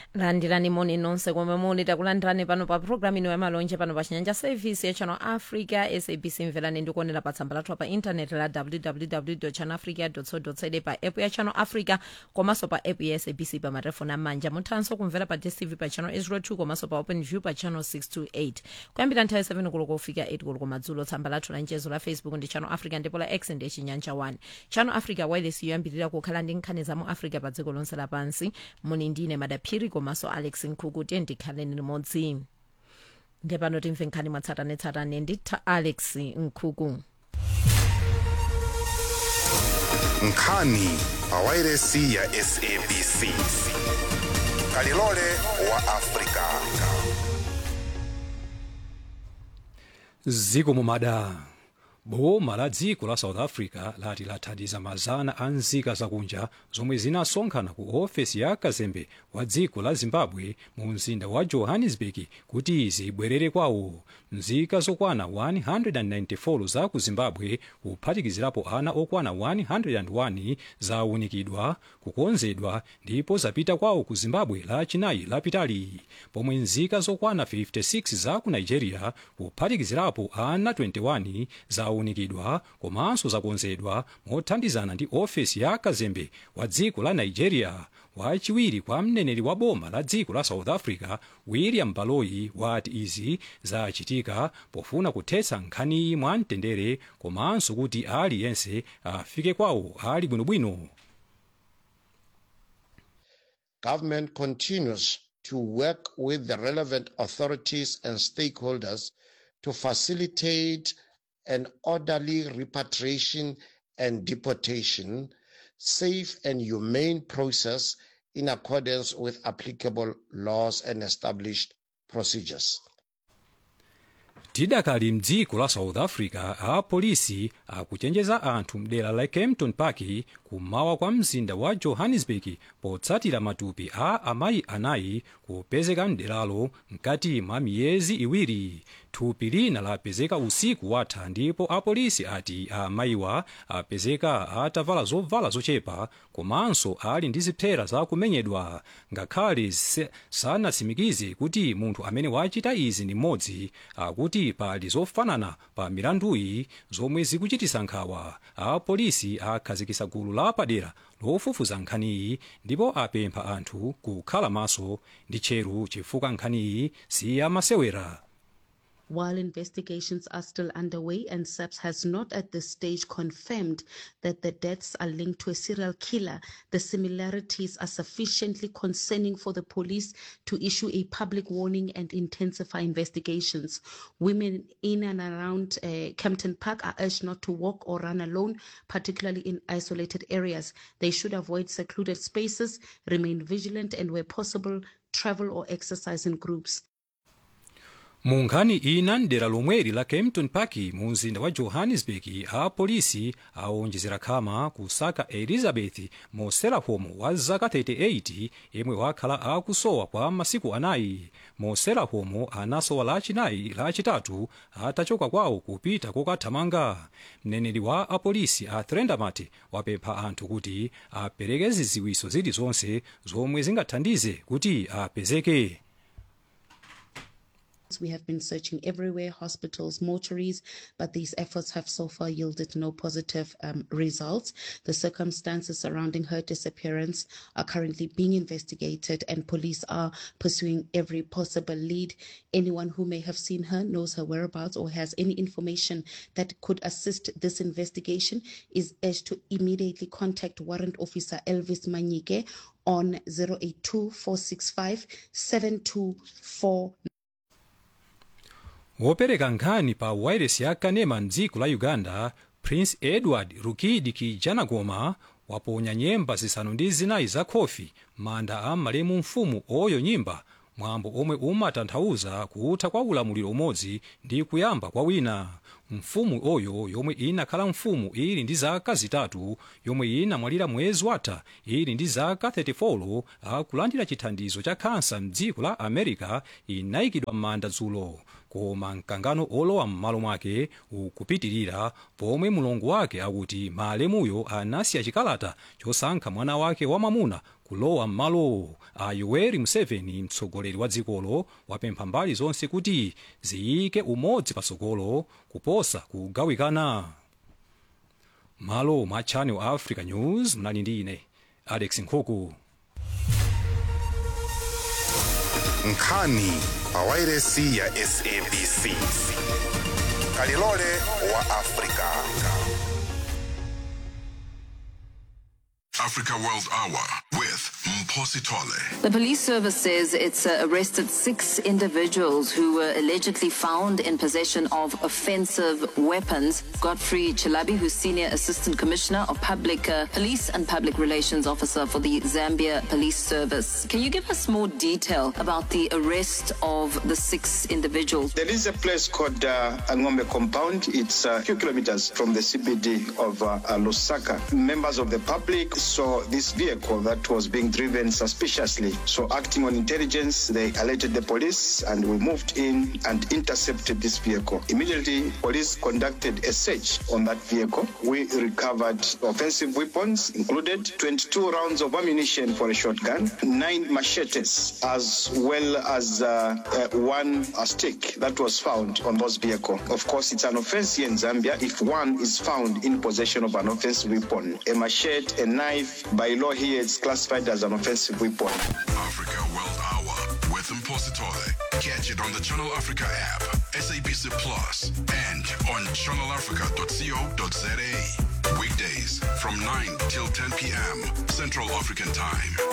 landirani moni nonse komwe muli takulandirani pano pa programu ino yamalonje pano pa chinyanja service ya channel africa sabc mverani ndikuonera pa tsamba lathu pa intaneti la www channel africa co za pa app ya channel africa komanso pa app ya sabc pa matelefoni amanja muthanso kumvera pa dstv pa channel 02 komanso pa open view pa channel 628 kuyambira nthawi 7 koloko kufika 8 koloko madzulo tsamba lathu la mchezo la facebook ndi channel africa ndipo la x ndi chinyanja 1 channel africa wireless yoyambirira kukhala ndi nkhani za mu africa pa dziko lonse lapansi muni ndine madaphiri komanso alex nkhuku tiye ndikhaleni limodzi ndiye pano timve nkhani mwatsatanetsatane ndi ta alex nkhuku nkhani pawairesi ya sabc kalilole wa afrika ziko mumada boma la dziko la south africa lati lathandiza mazana a nzika zakunja zomwe zinasonkhana ku ofesi ya kazembe wa dziko la zimbabwe mu mzinda wa johannesburg kuti zibwerere kwawo nzika zokwana 194 za ku zimbabwe kuphatikizirapo ana okwana 101 zawunikidwa kukonzedwa ndipo zapita kwawo ku zimbabwe lachinayi lapitali pomwe nzika zokwana 56 za ku nigeria kuphatikizirapo ana 21 zawunikidwa komanso zakonzedwa mothandizana ndi ofesi ya kazembe wa dziko la nigeria wachiwiri kwa mneneri wa boma la dziko la south africa william baloyi wati izi zachitika pofuna kuthetsa nkhaniyi mwamtendere komanso kuti aliyense afike kwawo ali bwinobwino Government continues to work with the relevant authorities and stakeholders to facilitate an orderly repatriation and deportation, safe and humane process in accordance with applicable laws and established procedures. tidakali mdziko la south africa apolisi akuchenjeza anthu mdera la kempton park kummawa kwa mzinda wa johannesburg potsatira matupi a amayi anayi kupezeka mderalo mkati mwa miyezi iwiri thupi lina lapezeka usiku watha ndipo apolisi ati amayiwa apezeka atavala zovala zochepa komanso ali ndi zipsera zakumenyedwa ngakhale se- sanatsimikize kuti munthu amene wachita izi ndi mmodzi akuti pali zofanana pa milanduyi zomwe zikuchitisa nkhawa apolisi akhazikisa gulu lapadera lofufuza nkhaniyi ndipo apempha anthu kukhala maso ndi tcheru chifukwa nkhaniyi si yamasewera While investigations are still underway and SAPS has not at this stage confirmed that the deaths are linked to a serial killer, the similarities are sufficiently concerning for the police to issue a public warning and intensify investigations. Women in and around uh, Kempton Park are urged not to walk or run alone, particularly in isolated areas. They should avoid secluded spaces, remain vigilant, and where possible, travel or exercise in groups. mu nkhani ina mdera lomweli la kempton park mu mzinda wa johannesburg apolisi aonjezera khama kusaka elizabeth moselahom wa zaka 38 yemwe wakhala akusowa kwa masiku anayi moselahom anasowa lachinayi lachitatu atachoka kwawo kupita kokathamanga mneneri wa apolisi a threndamat wapempha anthu kuti apereke zidziwitso zilizonse zomwe zingathandize kuti apezeke We have been searching everywhere, hospitals, mortuaries, but these efforts have so far yielded no positive um, results. The circumstances surrounding her disappearance are currently being investigated, and police are pursuing every possible lead. Anyone who may have seen her, knows her whereabouts, or has any information that could assist this investigation is urged to immediately contact Warrant Officer Elvis Manyike on 082 465 7249. wopereka nkhani pa wairesi ya kanema mdziko la uganda prince edward rukidi kijanagoma waponya nyemba zisanu ndi zinayi za khofi manda a malemu mfumu oyo nyimba mwambo omwe umatanthauza kutha kwa ulamuliro umodzi ndi kuyamba kwa wina mfumu oyo yomwe inakhala mfumu ili ndi zaka zitatu yomwe inamwalira mwezi watha ili ndi zaka 34 akulandira chithandizo cha khansa mdziko la america inayikidwa m'manda dzulo koma mkangano olowa m'malo mwake ukupitirira pomwe mulongo wake akuti malemuyo anasiya chikalata chosankha mwana wake wamamuna kulowa m'malowo a yoweri museveni mtsogoleri wa dzikolo wapempha mbali zonse kuti ziyike umodzi patsogolo kuposa kugawikana malo mwa channel africa news mnali ndi ine alex nkhuku nkhani pawairesi ya sabc kalilole wa afrika Africa World Hour with Mposi Tole. The police service says it's uh, arrested six individuals who were allegedly found in possession of offensive weapons. Godfrey Chilabi, who's Senior Assistant Commissioner of Public uh, Police and Public Relations Officer for the Zambia Police Service. Can you give us more detail about the arrest of the six individuals? There is a place called uh, Angombe Compound. It's a few kilometers from the CBD of uh, uh, Lusaka. Members of the public saw this vehicle that was being driven suspiciously. So, acting on intelligence, they alerted the police and we moved in and intercepted this vehicle. Immediately, police conducted a search on that vehicle. We recovered offensive weapons, included 22 rounds of ammunition for a shotgun, nine machetes, as well as uh, uh, one uh, stick that was found on those vehicle. Of course, it's an offense here in Zambia if one is found in possession of an offensive weapon. A machete, a knife, by law here, it's classified as an offensive weapon. Africa World Hour with Mposi Tole. Catch it on the Channel Africa app, SABC Plus, and on channelafrica.co.za. Weekdays from 9 till 10 p.m. Central African Time.